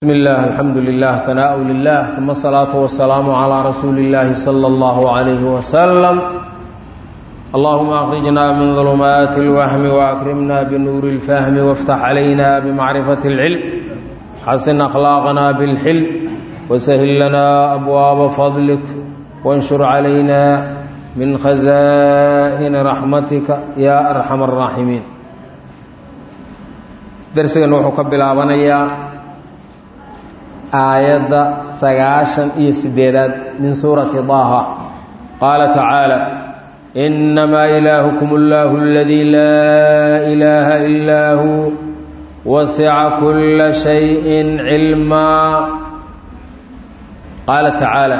بسم الله الحمد لله ثناء لله ثم الصلاة والسلام على رسول الله صلى الله عليه وسلم اللهم أخرجنا من ظلمات الوهم وأكرمنا بنور الفهم وافتح علينا بمعرفة العلم حسن أخلاقنا بالحلم وسهل لنا أبواب فضلك وانشر علينا من خزائن رحمتك يا أرحم الراحمين درسنا وحو كبلابنيا aayadda sagaashan iyo sideedaad min suurati daaha qaala tacaala innamaa ilaahukum allahu aladii laa ilaaha illaa huu wasica kulla shayin cilmaa qaala tacaala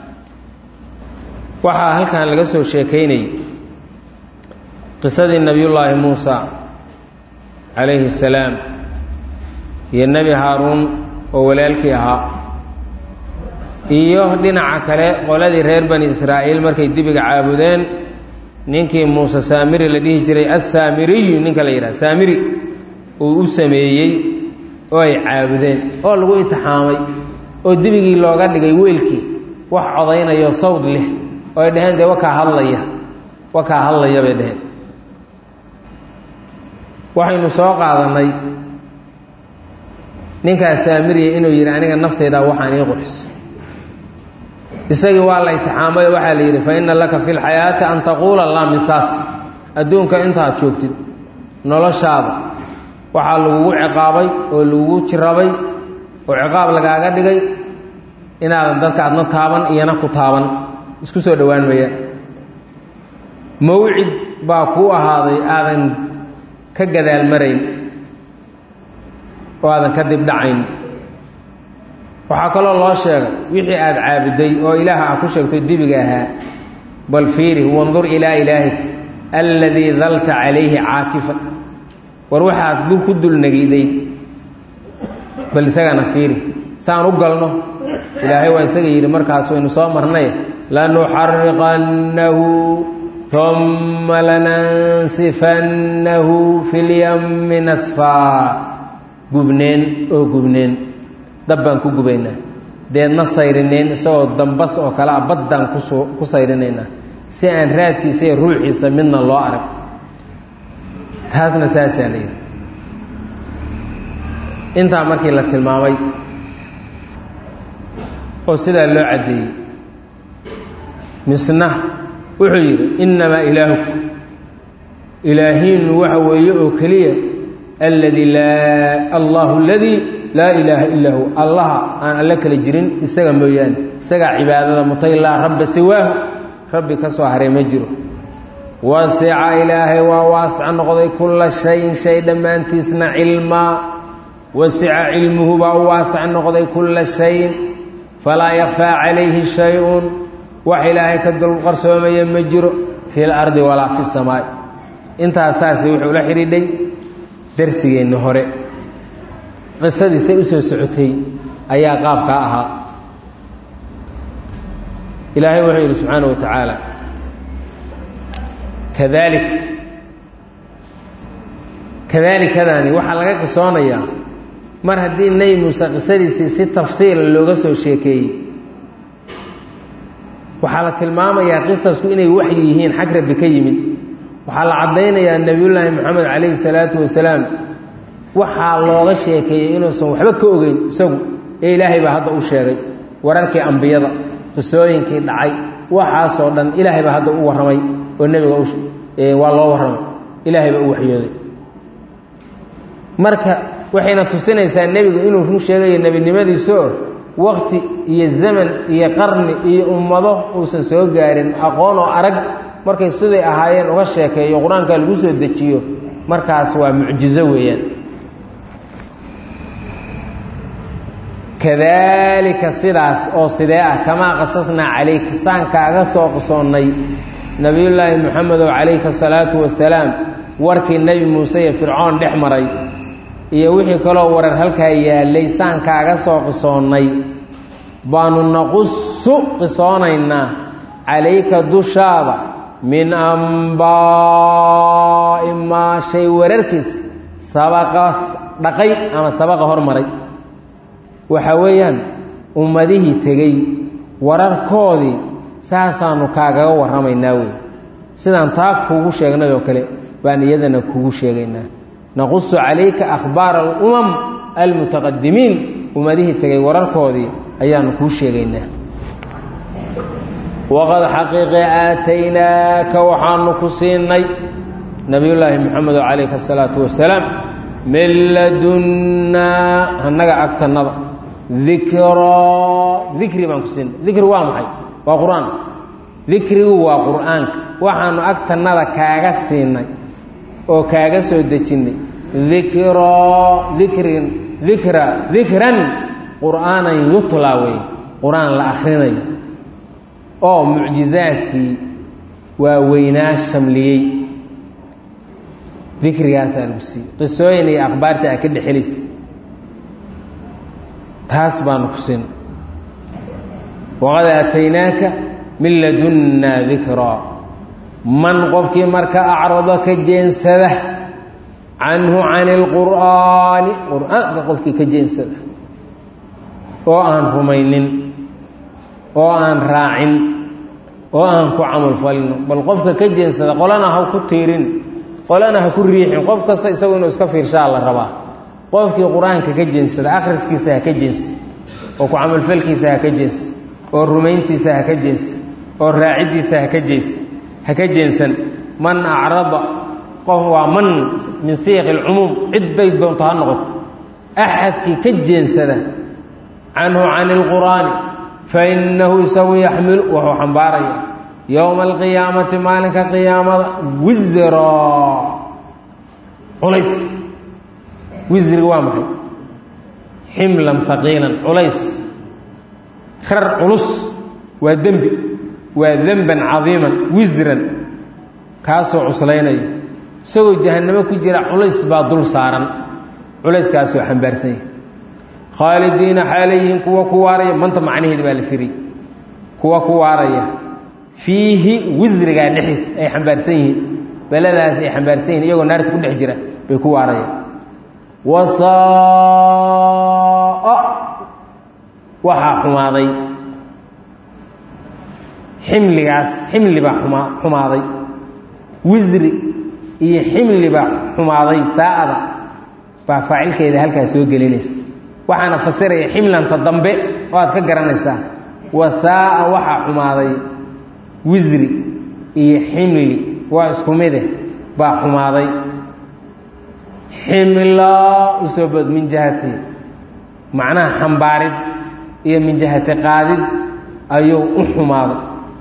waxaa halkan laga soo sheekaynayay qisadii nebiyullaahi muusa calayhi salaam iyo nebi haaruun oo walaalkii ahaa iyo dhinaca kale qoladii reer bani israa'iil markay dibiga caabudeen ninkii muuse saamiri la dhihi jiray assaamiriyu ninka la yidhaha saamiri uu u sameeyey oo ay caabudeen oo lagu itixaamay oo dibigii looga dhigay weelkii wax codaynayo sawd leh oo ay dhaheen dee wakaa hadlaya wakaa hadlaya bay dhaheen waxaynu soo qaadannay ninkaas saamiriya inuu yidhi aniga nafteydaa waxaan ii qurxisa isagii waa la itixaamay waxaa la yidhi fa inna laka fi lxayaati an taquula laa misaas adduunka intaad joogtid noloshaada waxaa lagugu ciqaabay oo lagugu jirabay oo ciqaab lagaaga dhigay inaadan dadka adna taaban iyana ku taaban isku soo dhowaan mayaan mawcid baa kuu ahaaday aadan ka gadaal marayn oo aadan ka dibdhacayn waxaa kaloo loo sheegay wixii aada caabuday oo ilaah ah ku sheegto dibiga ahaa bal fiiri wandur ilaa ilaahik alladii dalta calayhi caakifan war waxaad dul ku dulnagidayd bal isagana fiiri saan u galno ilaahay waa isaga yidhi markaas waynu soo marnay lanuxariqannahu uma lanansifannahu fi lyammi nasfaa gubneen oo gubneen dab baan ku gubaynaa deedna sayrineen isagoo dambas oo kale a baddaan kusoo ku sayrinaynaa si aan raadkiisa iyo ruuxiisa midna loo arag taasna saasaa la yidhi intaa markii la tilmaamay oo sidaa loo caddeeyey misna wuxuu yidhi innamaa ilaahuku ilaahiinu waxa weeye oo keliya alladii laa allahu aladii laa ilaaha illaa hu allaha aan alle kala jirin isaga mooyaane isagaa cibaadada mutay laa rabba siwaahu rabbi ka soo haray ma jiro wasica ilaahay waa waasca noqday kulla shayin shay dhammaantiisna cilmaa wasica cilmuhu baa u waasac noqday kulla shayin falaa yakfaa calayhi shay-un wax ilaahay ka dul qarsoomaya ma jiro fi lardi walaa fi samaa'i intaasaasi wuxuu la xidhiidhay darsigeenni hore qisadiisay u soo socotay ayaa qaabkaa ahaa ilaahay wuxuu yidhi subxaana wa tacaala kadalik kadaalikadaani waxaa laga qisoonayaa mar haddii nebi muuse qisadiisii si tafsiila looga soo sheekeeyey waxaa la tilmaamayaa qisasku inay waxyi yihiin xag rabbi ka yimid waxaa la caddaynayaa nebiyullaahi moxamed calayhi salaatu wasalaam waxaa looga sheekeeyey inuusan waxba ka ogeyn isagu ee ilaahay baa hadda u sheegay wararkii ambiyada qisooyinkii dhacay waxaasoo dhan ilaahay baa hadda u warramay oo nebiga waa loo warramay ilaahay baa u waxyooday marka waxayna tusinaysaa nebiga inuu run sheegayo nebinimadiisaoo wakti iyo zaman iyo qarni iyo ummado uusan soo gaarin aqoon oo arag markay siday ahaayeen uga sheekeeyo qur-aanka lagu soo dejiyo markaas waa mucjizo weeyaan kadaalika sidaas oo sidee ah kamaa qasasnaa calayka saan kaaga soo qisoonnay nebiyullaahi moxamedow calayka asalaatu wasalaam warkii nebi muuse iyo fircoon dhex maray iyo wixii kaloo warar halkaa yaallay saan kaaga soo qisoonnay baanu naqusu qisoonaynaa calayka dushaada min ambaa'i maa shay wararkiis sabaqa dhaqay ama sabaqa hormaray waxa weeyaan ummadihii tegey wararkoodii saasaanu kaagaga warramaynaa wey sidaan taa kuugu sheegnay oo kale baan iyadana kuugu sheegaynaa naqusu calayka akhbaara alumam almutaqadimiin ummadihii tegay wararkoodii ayaanu kuu sheegaynaa waqad xaqiiqe aataynaaka waxaanu ku siinay nabiyullaahi moxamedo calayhi asalaatu wasalaam min ladunnaa annaga agtannada dikraa dikri baan ku siinay dikri waa maxay waa qur-aan dikrigu waa qur-aanka waxaanu agtannada kaaga siinay oo kaaga soo dejinnay dikraa dikrin dikra dikran qur'aanan yutlaa wey qur-aan la akhrinayo oo mucjizaadkii waa weynaa shamliyey dikrigaasaa lagu siiyey qisooyin iyo akhbaarta a ka dhexelaysa taas baanu ku siin waqad aataynaaka min ladunnaa dikraa man qofkii marka acrado ka jeensada canhu can ilqur'aani qur-aanka qofkii ka jeensada oo aan rumaynin oo aan raacin oo aan ku camalfalino bal qofka ka jeensada qolana ha ku tiirin qolana ha ku riixin qof kasta isagu inuu iska fiirshaa la rabaa qofkii qur-aanka ka jeensada akhriskiisa ha ka jeensi oo ku camalfalkiisa ha ka jeensi oo rumayntiisa ha ka jeensi oo raaciddiisa ha ka jeensi ha ka jeensan man acrada qof waa man min siiqi alcumuum cid bay doonto ha noqoto axadkii ka jeensada canhu can ilqur'aani fa innahu isagu yaxmilu wuxuu xambaaraya yowma alqiyaamati maalinka qiyaamada wisra culays wisriga waa maxay ximlan haqiilan culays rar culus waa dembi waa denban cadiiman wisran kaasoo cuslaynaya isagoo jahannamo ku jira culays baa dul saaran culayskaasoo xambaarsan yahay khaalidiina xaalayihiin kuwa ku waaraya manta macnaheeda baa la firi kuwa ku waaraya fiihi wisrigaa dhexdiis ay xambaarsan yihiin beladaas ay xambaarsan yihin iyagoo naarta ku dhex jira bay ku waarayaan wasaa waxaa xumaaday ximligaas ximli baa xuma xumaaday wisri iyo ximli baa xumaaday saa'ada baa faacilkeeda halkaas soo gelinaysa waxaana fasiraya ximlanta dambe oo aad ka garanaysaa wasaa'a waxaa xumaaday wisri iyo ximli waa isku mide baa xumaaday ximlaa usoo bood min jihati macnaha xambaarid iyo min jihati qaadid ayuu u xumaaday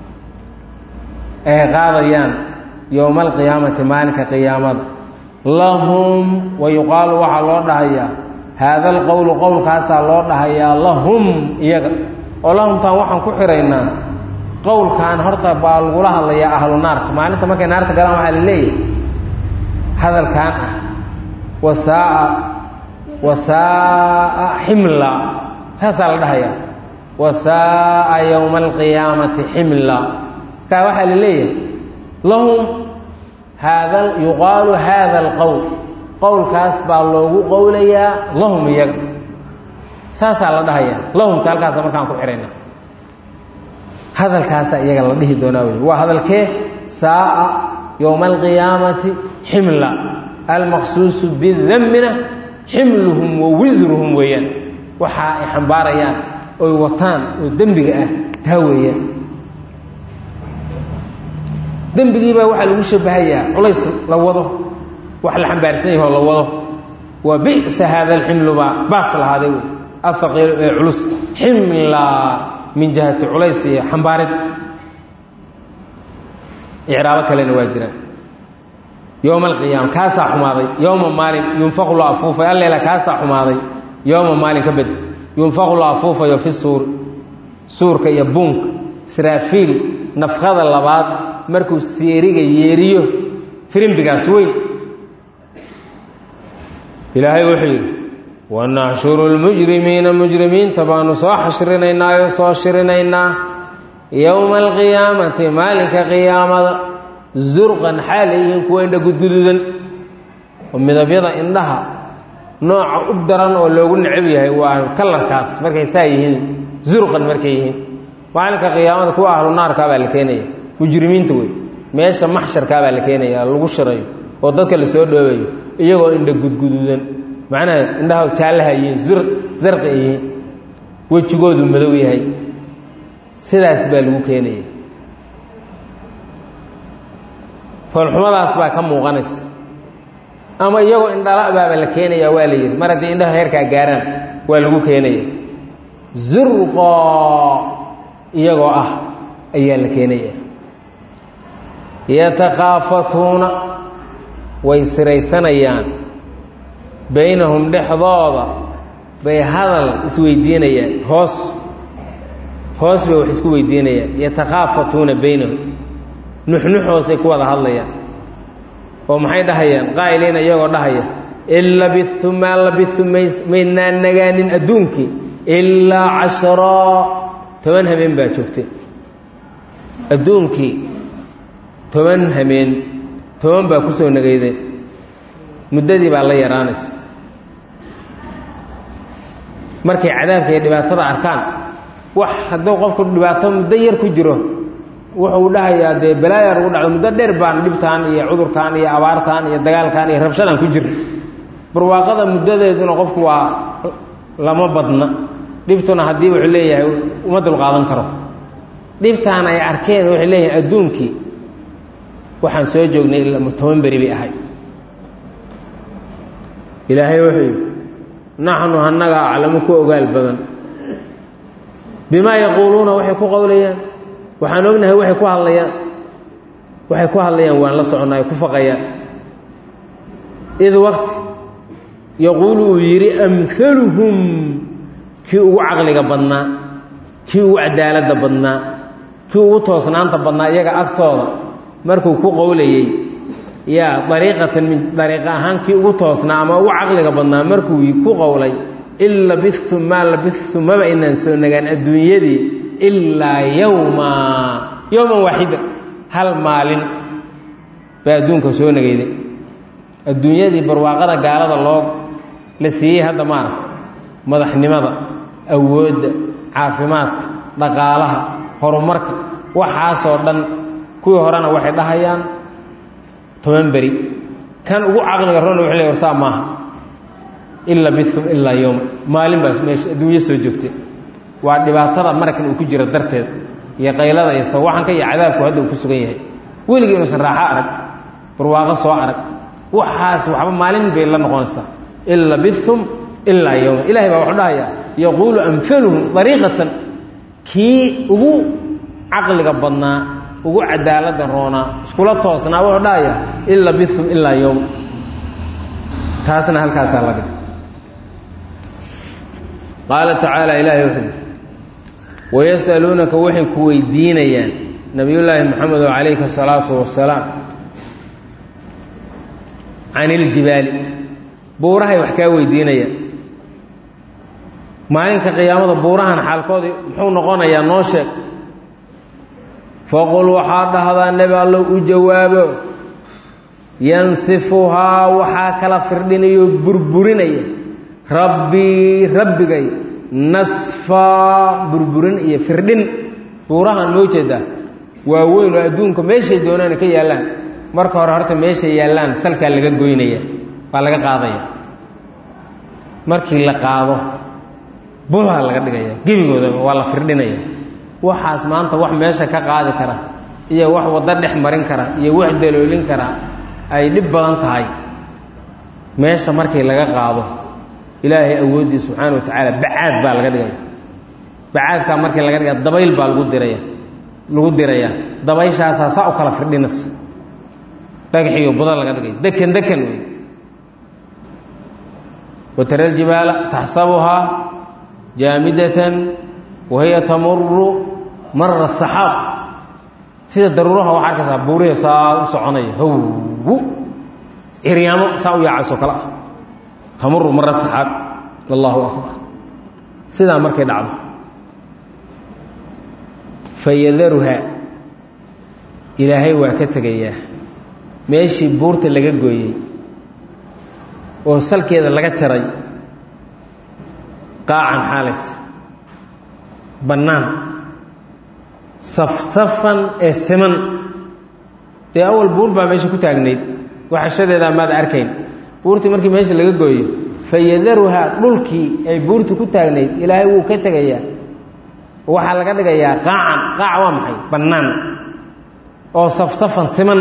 ay qaadayaan yowma alqiyaamati maalinka qiyaamada lahum wa yuqaalu waxaa loo dhahayaa haada alqowlu qowlkaasaa loo dhahayaa lahum iyaga oo lahumtaan waxaan ku xiraynaa qowlkan horta baa lagula hadlayaa ahlu naarka maalinta markay naarta galaan waxaa la leeyahay hadalkan ah wasaaa wasaaa ximla saasaa la dhahayaa wasaaa yowma alqiyaamati ximla kaa waxaa la leeyahay lahum haada yuqaalu haada alqowl qowlkaas baa loogu qowlayaa lahum iyaga saasaa la dhahayaa lahumta halkaasa markaan ku xihayna hadalkaasa iyaga la dhihi doonaa wey waa hadalkee saaa yowma alqiyaamati ximla almaqsuusu bidambina ximluhum wa wisruhum weeyaan waxa ay xambaarayaan oy wataan oo dembiga ah taa weeyaan dembigiibaa waxaa lagu shabahayaa culays la wado wax la xambaarsan yahoo la wado waa bisa haada alximlu baa baas lahaaday wey afaqiilu ee culus ximla min jihati culays iyo xambaarid icraabo kalena waa jiraan yowma alqiyaama kaasaa xumaaday yowma maalin yunfaqu la afuufay alleela kaasaa xumaaday yowma maalin ka bed yunfaqu la afuufayo fi suuri suurka iyo buunka israafiil nafkada labaad markuu seeriga yeeriyo firimbigaas weyn ilaahay wuxuu yidhi wanaxshuru lmujrimiina mujrimiinta baanu soo xashrinaynaayo soo shirinaynaa yowma alqiyaamati maalinka qiyaamada zurqan xaal ay yihiin kuwa indha gudgududan oo midabyada indhaha nooca u daran oo loogu necab yahay waa kalarkaas markay saa yihiin zurqan markay yihiin maalinka qiyaamada kuwa ahlu naarkaa baa la keenaya mujrimiinta wey meesha maxsharkaa baa la keenaya lagu shirayo oo dadka lasoo dhoobayo iyagoo indha gudguduudan macnaha indhaha jaallaha yihiin zarqi ay yihiin wejigoodu madow yahay sidaas baa lagu keenaya foolxumadaas baa ka muuqanaysa ama iyagoo indhala baaba la keenaya waa la yidhi mar haddii indhaha heerkaa gaaraan waa lagu keenaya zurqoo iyagoo ah ayaa la keenaya yatakhaafatuuna way siraysanayaan baynahum dhexdooda bay hadal isweydiinayaan hoos hoos bay wax isku weydiinayaan yatakhaafatuuna baynahum nuxnuxoosay ku wada hadlayaan oo maxay dhahayaan qaa'iliina iyagoo dhahaya in labistum maa labistum maydnaan nagaanin adduunkii ilaa casharaa toban hameen baa joogtay adduunkii toban hameen toban baa ku soo nagaydeen muddadii baa la yaraanaysa markay cadaabka iyo dhibaatada arkaan wax hadduu qofku dhibaato muddo yar ku jiro wuxuu dhahayaa dee balaaya lagu dhacdo muddo dheer baan dhibtaan iyo cudurkaan iyo abaartaan iyo dagaalkaan iyo rabshadaan ku jirna barwaaqada muddadeeduna qofku waa lama badna dhibtuna haddii wuxuu leeyahay uma dulqaadan karo dhibtaan ay arkeen waxay leeyahay adduunkii waxaan soo joognay ilaa toban beri bay ahay ilaahay wuxuu yidhi naxnu annaga aclamu ku ogaal badan bimaa yaquuluuna waxay ku qowlayaan waxaan ognahay waxay ku hadlayaan waxay ku hadlayaan waan la soconnaa ay ku faqayaan id waqti yaquulu uu yidhi amhaluhum kii ugu caqliga badnaa kii ugu cadaaladda badnaa kii ugu toosnaanta badnaa iyaga agtooda markuu ku qowlayey yaa dariiqatan min dariiqa ahaan kii ugu toosnaa ama ugu caqliga badnaa markuu ku qowlay in labistum maa labistum maba inaan soo nagaan adduunyadii ilaa yowma yowman waaxida hal maalin baa adduunka soo nagayday adduunyadii barwaaqada gaalada loo la siiyey hadda maaragta madaxnimada awoodda caafimaadka dhaqaalaha horumarka waxaasoo dhan kuwii horena waxay dhahayaan toban beri kan ugu caqliga rona wuxuu ley warsaa maaha ila bithum ilaa yowma maalin baa meesha adduunyo soo joogtay waa dhibaatada marakan uu ku jiro darteed iyo qaylada iyo sawaxanka iyo cadaabku hadda uu ku sugan yahay weligii inuusan raaxo arag barwaaqo soo arag waxaas waxba maalin bay la noqonaysaa in labithum ilaa yowma ilahay baa wuxuu dhahayaa yaquulu amhaluhum dariiqatan kii ugu caqliga badnaa ugu cadaalada roonaa iskula toosnaa wuxuu dhahayaa in labithum ilaa yowma taasna halkaasaa la dhig qaala tacaala ilaahay wuxuu yidhi wayas'aluunaka waxay ku weydiinayaan nabiyullaahi moxamedo calayhi asalaatu wasalaam can iljibaali buurahay wax kaa weydiinayaan maalinka qiyaamada buurahan xaalkoodii muxuu noqonayaa noo sheeg faqul waxaa dhahdaa nebi allow u jawaabo yansifuhaa waxaa kala firdhinayo burburinaya rabbii rabbigay nasfaa burburin iyo firdhin buurahan moo jeedaa waa weyn oo adduunka meeshay doonaana ka yaallaan marka hore horta meeshay yaallaan salkaa laga goynaya waa laga qaadaya markii la qaado bulha laga dhigaya gebigoodaba waa la firdhinaya waxaas maanta wax meesha ka qaadi kara iyo wax waddo dhex marin kara iyo wax daloolin kara ay dhib badan tahay meesha markii laga qaado ilaahay awoodii subxaana wa tacaala bacaad baa laga dhigaya bacaadkaa markii laga dhigaya dabayl baa lagu diraya lagu dirayaa dabayshaasaa saa u kala firdhinas dhagaxiyo buda laga dhigay dekan dekan wey watara aljibaala taxsabuhaa jaamidatan wahiya tamuru mara asaxaab sida daruuraha waxaa arkaysaa buurihi saa u soconaya hw ciryaamo saa u yaacaysoo kale ah tamuru mara saxaab allahu akbar sidaa markay dhacdo fayadaruha ilaahay waa ka tegayaa meeshii buurta laga gooyey oo salkeeda laga jaray qaacan xaalat bannaan safsafan ee siman dee awal buur baa meesha ku taagnayd waxashadeedaa maad arkayn buurtii markii meesha laga gooyo fayadaruhaa dhulkii ay buurtu ku taagnayd ilaahay wuu ka tegayaa waxaa laga dhigayaa qaacan qaac waa maxay bannaan oo safsafan siman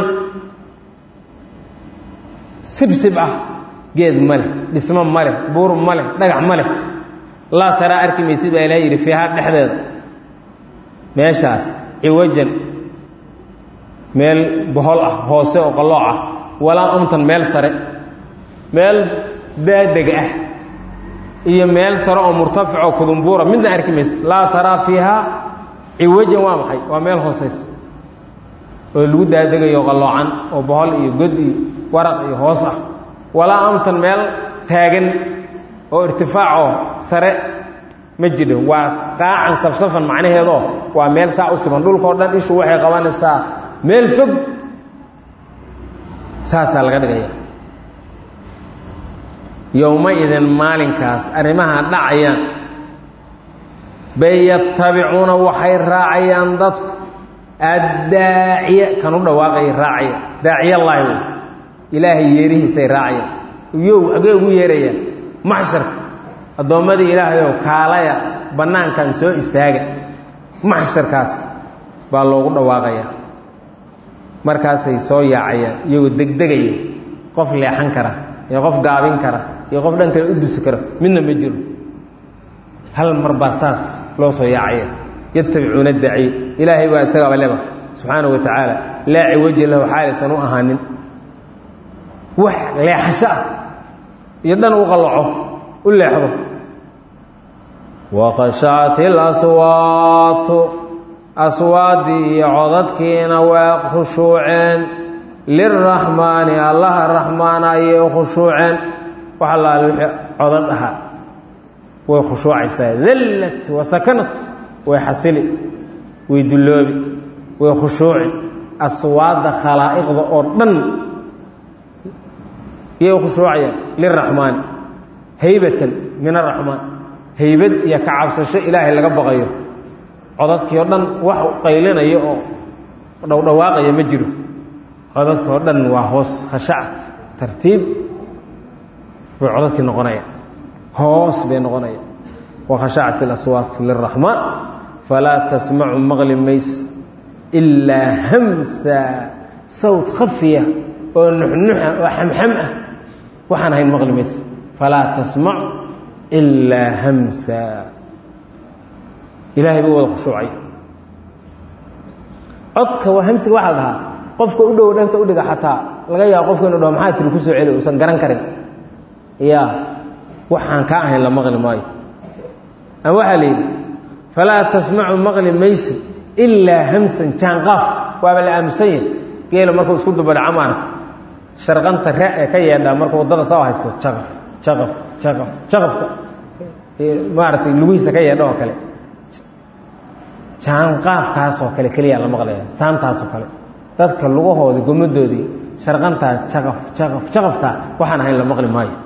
sibsib ah geed ma leh dhismo ma leh buur ma leh dhagax ma leh laa taraa arki maysid baa ilahay yidhi fiihaa dhexdeeda meeshaas ciwajan meel bohol ah hoose oo qallooc ah walaa amtan meel sare meel daadeg ah iyo meel sare oo murtafic oo kudumbuura midna arki maysid laa taraa fiihaa ciwajan waa maxay waa meel hoosaysa oo lagu daadegayo qalloocan oo bohol iyo god iyo waraq iyo hoos ah walaa amtan meel taagan oo irtifaacoo sare ma jidho waa qaacan safsafan macnaheedoo waa meel saa u siman dhulkao dhan ishu waxay qabanaysaa meel fog saasaa laga dhigaya yowma-idin maalinkaas arrimaha dhacayaan bay yatabicuuna waxay raacayaan dadku addaaciya kan u dhawaaqaya raacaya daaciyallaahi wey ilaahay yeerihiisay raacayaan yow agee ugu yeerayaan maxsharka addoommadii ilaahayow kaalaya bannaankan soo istaaga maxsharkaas baa loogu dhawaaqayaa markaasay soo yaacayaan iyagoo degdegaya qof leexan kara iyo qof gaabin kara iyo qof dhan kale u dusi kara midna ma jiro hal mar baa saas loo soo yaacaya yatabicuuna daaciy ilaahay baa isagaaba leba subxaana wa tacaala laa ciwaji lahu xaalaysan u ahaanin wax leexasho ah iyo dhan u qallaco u leexdo waqashacat ilaswaatu aswaaddii iyo codadkiina waa khushuuceen liraxmaani allaha raxmaana ayay khushuuceen wax allaale wixii codad ahaa way khushuucaysaa dallat wa sakanat way xasili way dulloobi way khushuuci aswaadda khalaa'iqda oo dhan yay khushuucayaan liraxmaani haybatan min araxmaan haybad iyo ka cabsasho ilaahay laga baqayo codadkii oo dhan wax qaylinaya oo dhowdhawaaqaya ma jiro codadkii oo dhan waa hoos khashacat tartiib bay codadkii noqonayaan hoos bay noqonayaan wakhashacat ilaswaatu liraxmaan falaa tasmacu maqli mays ilaa hamsa sawt khafiya oo nuxnuxa oo xamxam ah waxaan ahayn maqli mays falaa tasmac ilaa hamsa ilahay buu wada khushuucay codka waa hamsiga waxaa la dhahaa qofka u dhow dhegta udhiga xataa laga yaabo qofka inu dhaho maxaa tiri kusoo celi uusan garan karin ya waxaan kaa ahayn la maqli maayo ama waxaa la yidhi falaa tasmacu maqli maysid ilaa hamsan jaanqaaf waaba la aamusan yahay geela markuu isku dubadhaco maarata sharqanta re ee ka yeedhaa marka waddada soo hayso jaqaf jaqaf jaqaf jaqafta maaragtay lugihiisa ka yeedha oo kale jaanqaafkaasoo kale keliyaa la maqlaya saantaasoo kale dadka lugahoodii gomadoodii sharqantaas jaqaf jaqaf jaqaftaa waxaan ahayn la maqli maayo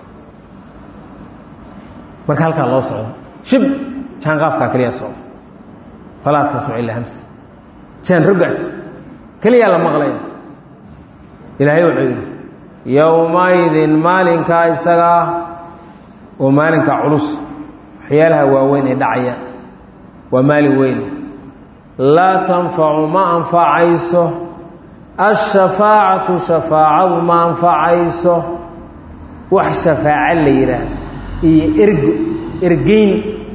marka halkaa loo socdo shib jaanqaafkaa keliyaa socdo falaa tasmac ilaa hamsa jaan rogaas keliyaa la maqlaya ilaahay wuxuu yidhi yowmaidin maalinkaa isaga ah oo maalinka culus waxyaalaha waaweyn ay dhacayaan waa maalin weyn laa tanfacu ma anfacayso ashafaacatu shafaacadu ma anfacayso wax shafaaco la yidhaahdo iyo ergo ergeyn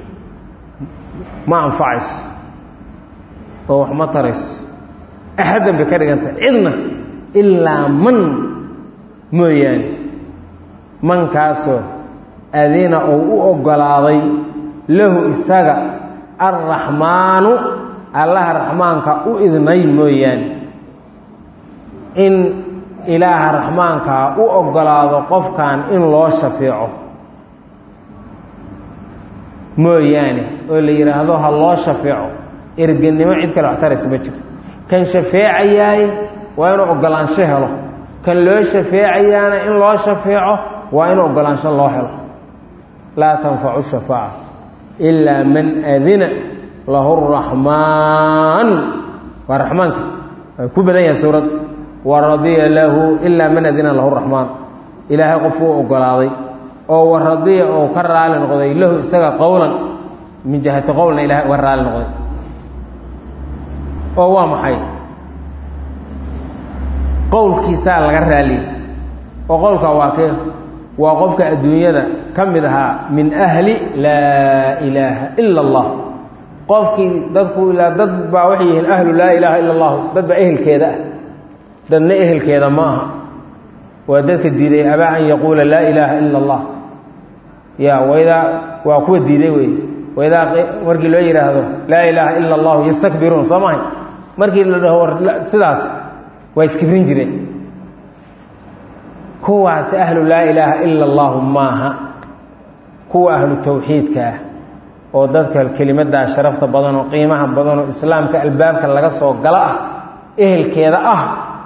ma anfacayso oo wax ma tarayso axaddan bay ka dhigantah cidna ilaa man mooyaane mankaasoo adina uu u oggolaaday lahu isaga alraxmaanu allaha raxmaanka u idnay mooyaane in ilaaha raxmaankaa u oggolaado qofkan in loo shafeeco mooyaane oo la yidhaahdo ha loo shafeeco ergenimo cid kale wax taraysa ma jiro kan shafeecayaay waa inuu oggolaansho helo kan loo shafeecayaana in loo shafeeco waa in ogolaansho loo helo laa tanfacu shafaacatu ilaa man adina lahu raxmaan waa raxmaanka waa ku badan yahay suuradda wa radiya lahu ilaa man adina lahu raxmaan ilaahay qof uu ogolaaday oo wa radiya oo ka raali noqday lahu isaga qowlan min jihati qowlna ilahay uga raali noqday oo waa maxay qowlkiisaa laga raaliyey oo qowlka waa kee waa qofka adduunyada ka mid ahaa min ahli laa ilaaha ila allah qofkii dadku ilaa dad baa waxay yihiin ahlu laa ilaaha ila allahu dad baa ehelkeeda ah dadna ehelkeeda ma aha waa dadka diiday abaa an yaquula laa ilaaha ila allah ya waydaa waa kuwa diiday wey waydaa markii loo yidhaahdo laa ilaaha ila allahu yastakbiruun soo mahay markii la dhaho sidaas waa iskibrin jireen kuwaas ahlu laa ilaaha ila allahu maaha kuwa ahlu tawxiidka ah oo dadka kelimaddaa sharafta badan oo qiimaha badan oo islaamka albaabka laga soo galo ah ehelkeeda ah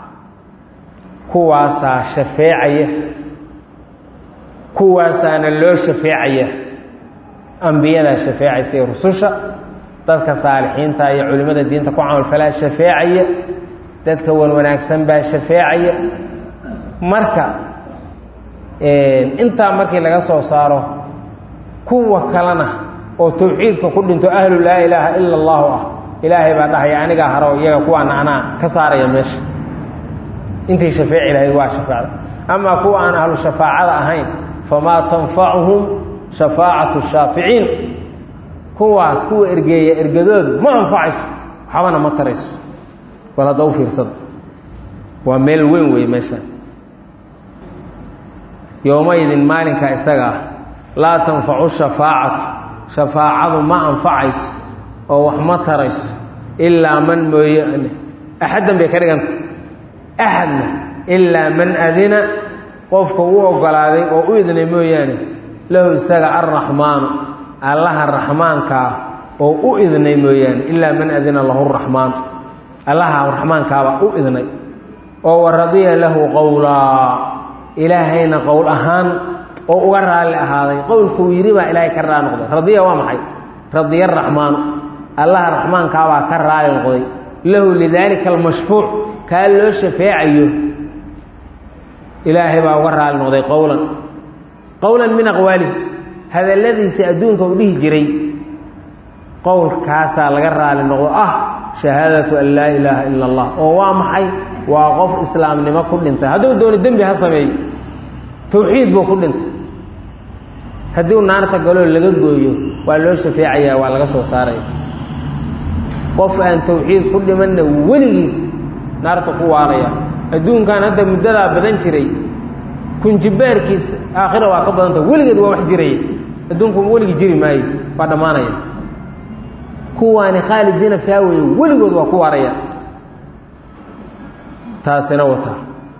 kuwaasaa shafeecaya kuwaasaana loo shafeecaya ambiyadaa shafeecaysa iyo rususha dadka saalixiinta iyo culimmada diinta ku camalfalaa shafeecaya dadka wan wanaagsan baa shafeecaya marka intaa markii laga soo saaro kuwa kalena oo tawxiidka ku dhinto ahlu laa ilaaha ila allahu ah ilaahay baa dhahaya anigaa haro iyaga kuwaana anaa ka saaraya meesha intay shafeeci lahayd waa shafeecda amaa kuwa aan ahlu shafaacada ahayn famaa tanfacuhum shafaacatu shaaficiin kuwaas kuwa ergeeya ergadoodu ma anfacayso waxbana ma tarayso bal hadda u fiirsada waa meel weyn wey meeshaan yowmaydin maalinka isaga ah laa tanfacu shafaacatu shafaacadu ma anfacayso oo wax ma tarayso ilaa man mooyaane axaddan bay ka dhiganta axadna ilaa man adina qofka u ogolaaday oo u idnay mooyaane lahu isaga alraxmaanu allaha raxmaanka ah oo u idnay mooyaane ilaa man adina lahu raxmaanu allaha raxmaankaabaa u idnay oo wa radiya lahu qowlaa ilaahayna qowl ahaan oo uga raalli ahaaday qowlkuu yidhi baa ilaahay ka raali noqday radiya waa maxay radiya araxmaanu allaha raxmaankaabaa ka raali noqday lahu lidaalika almashfuuc kaa loo shafeecayo ilaahay baa uga raali noqday qowlan qowlan min aqwaalihi hadalladiisa adduunka uu dhihi jiray qowlkaasaa laga raali noqdo ah shahaadatu an laa ilaaha ila allah oo waa maxay waa qof islaamnimo ku dhintay hadduu doono dembi ha sameeyo tawxiid buu ku dhintay haddii u naarta galoo laga gooyo waa loo shafeecayaa waa laga soo saaraya qof aan tawxiid ku dhimanna weligiis naarta ku waaraya adduunkan hadda muddadaa badan jiray kunjibaarkiis aakhira waa ka badanta weligeed waa wax jiraya adduunku weligii jiri maayo waa dhammaanaya kuwaani khaalidiina faaweye weligood waa ku waaraya taasina wataa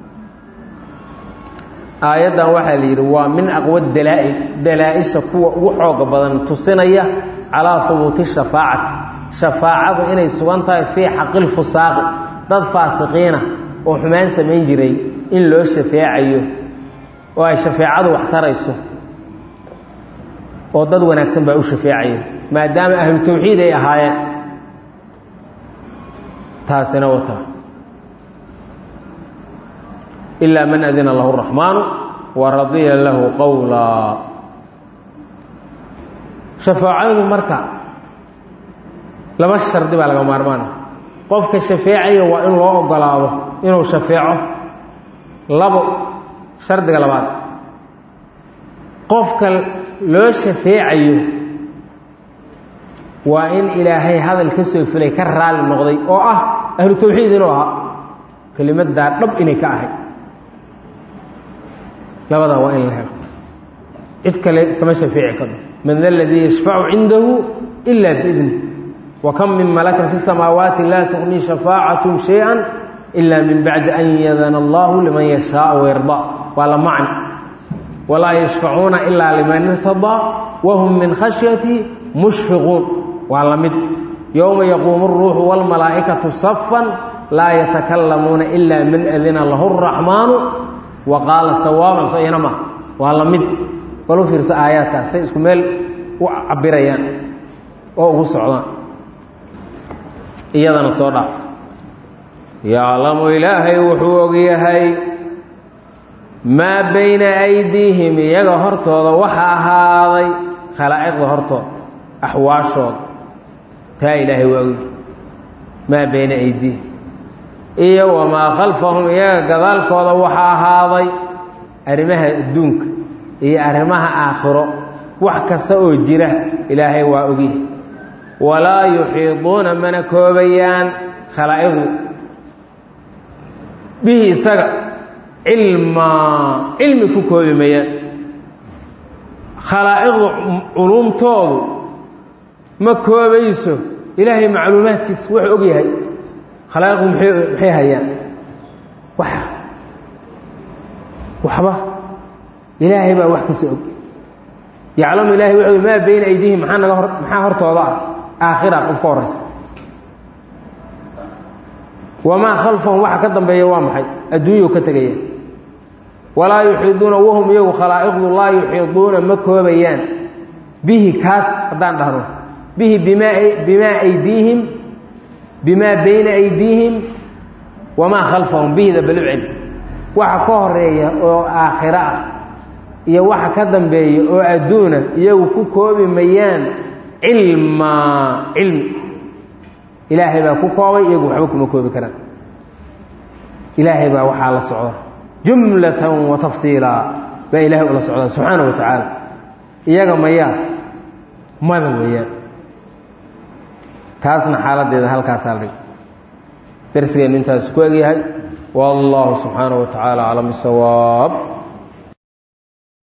aayaddan waxaa la yidhi waa min aqwa dalaa-il dalaa-isha kuwa ugu xooga badan tusinaya calaa hubuuti shafaacati shafaacadu inay sugan tahay fii xaqil fusaaqi dad faasiqiina oo xumaan samayn jiray in loo shafeecayo oo ay shafeecadu wax tarayso oo dad wanaagsan baa u shafeecaya maadaama ahlu tawxiid ay ahaayeen taasina wataa ilaa man adina lahu raxmaanu wa radiya lahu qowlaa shafaacadu marka laba shardi baa laga maarmaana qofka shafeecaya waa in loo ogolaado inuu shafeeco labo shardiga labaad qofka loo shafeecayo waa in ilaahay hadal ka soo filay ka raali noqday oo ah ahlu tawxiid inuu ahaa kelimaddaa dhab inay ka ahayd labadaa waa in la helo cid kale iskama shafeeci karo man da ladii yashfacu cindahu ila biidni wa kam min malakin fi samaawaati laa tuqni shafaacatum shay-a ila min bacdi an yadana allahu liman yashaau wayardaa waa la macni walaa yashfacuuna ilaa liman irtadaa wahum min khashyati mushfiquun waa la mid yowma yaquumu اruuxu wاlmalaa'ikatu safan laa yatakalamuuna ila man adina lahu الraxmaanu wa qaala sawaaban so iyana ma waa la mid bal u fiirso aayaadkaas say isku meel u cabirayaan oo ugu socdaan iyadana soo dhaaf yaclamu ilaahay wuxuu ogyahay maa bayna aydiihim iyaga hortooda waxa ahaaday khalaa'iqda hortooda axwaashooda taa ilaahay waa ogyahay maa bayna aydiihim iyo wamaa khalfahum iyaga gadaalkooda waxa ahaaday arrimaha adduunka iyo arrimaha aakhiro wax kasta oo jira ilaahay waa ogyahay walaa yuxiiduuna mana koobayaan khalaa'iqdu bihi isaga cilmaa cilmi ku koobi mayaan khalaa'iqdu culuumtoodu ma koobayso ilaahay macluumaadkiisa wuxuu og yahay khalaa'iqdu maxay hayaan wax waxba ilaahay baa wax kasta og yaclamu ilahay wuxuu maa bayna aydiihim maxaa naga hor maxaa hortooda ah aakhira qof ka horaysa wamaa khalfahum waxa ka dambeeya waa maxay adduunyau ka tegaya walaa yuxiiduuna wahum iyagu khalaa'iqdu laa yuxiiduuna ma koobayaan bihi kaas haddaan dhahno bihi bimaa bimaa aydiihim bimaa bayna aydiihim wamaa khalfahum bihida balucel waxa ka horeeya oo aakhiro ah iyo waxa ka dambeeya oo adduuna iyagu ku koobi mayaan cilmaa cilmi ilaahay baa ku koobay iyagu waxba kuma koobi karaan ilaahay baa waxaa la socda jumlatan wa tafsiila baa ilaahay ula socdaa subxaana wa tacaala iyaga mayaa mada weeyaan taasna xaaladeeda halkaasaa la dhig darsigeennu intaas ku egyahay wallahu subxaana wa tacaala aclam bisawaab